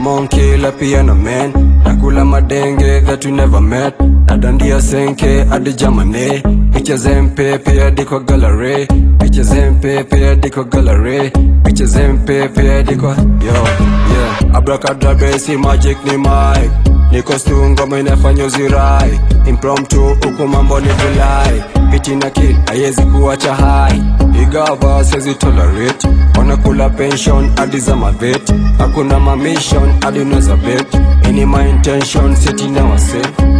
I'm on killer piano man nakula madenge that you never met nadandia senke hadi jamane picha zempepe hadi kwa gallery picha zempepe hadi kwa gallery picha zempepe hadi kwa yo yeah abracadabra si magic ni mic niko stu ngoma inafanya uzirai impromptu huku mambo ni vilai piti na kid haiwezi kuacha hai igava siwezi tolerate wanakula pension hadi za mavet hakuna mamission hadi unaweza bet ini my intention seti na wase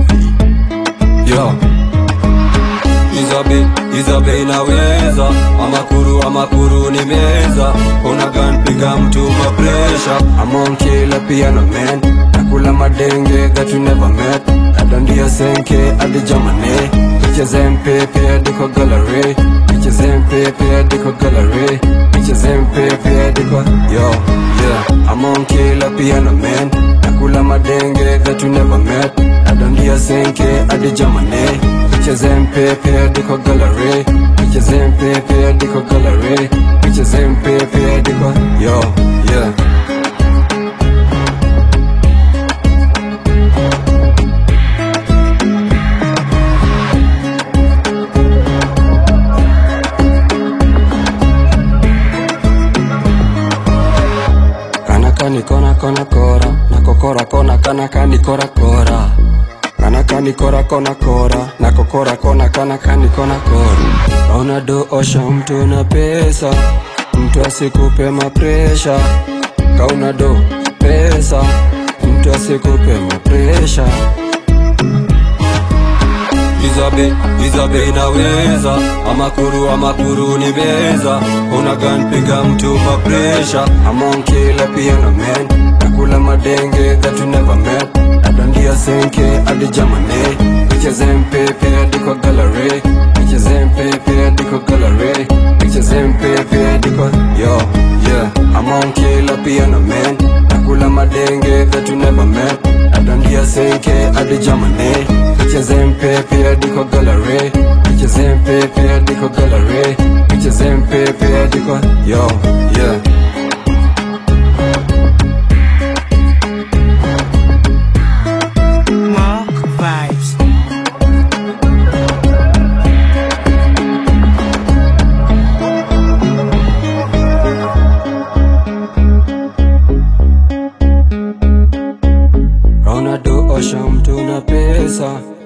yo Izabe, Izabe inaweza Amakuru, amakuru ni meza Una gun piga mtu ma pressure I'm on killer piano man Nakula madenge that you never met Nadandia senke hadi jamane Picha zempepe hadi kwa gallery Picha zempepe hadi kwa gallery Picha zempepe hadi kwa Yo, yeah I'm on killer piano man Nakula madenge that you never met Nadandia senke hadi jamane Picha zempepe hadi kwa gallery Picha zempepe hadi kwa gallery Picha zempepe hadi kwa Yo, yeah Kanaka ni kona kona kora Nako kora kona kanaka ni kora kora Kanaka ni kora kona kora Nako kora kona kanaka ni kona kora Ona do osha mtu na pesa Mtu asikupe mapresha Kauna do pesa Mtu asikupe mapresha Izabe, Izabe inaweza Amakuru, amakuru ni meza Una gun piga mtu ma pressure I'm on killer piano man Nakula madenge that you never met Nadandia senke hadi jamane Picha zempepe hadi kwa gallery Picha zempepe hadi kwa gallery Picha zempepe hadi kwa Yo, yeah I'm on killer piano man Nakula madenge that you never met Nadandia senke hadi jamane Picha zempepe hadi kwa gallery Picha zempepe hadi kwa gallery Picha zempepe hadi kwa Yo, yeah Mark Vibes. Ona do osha mtu na pesa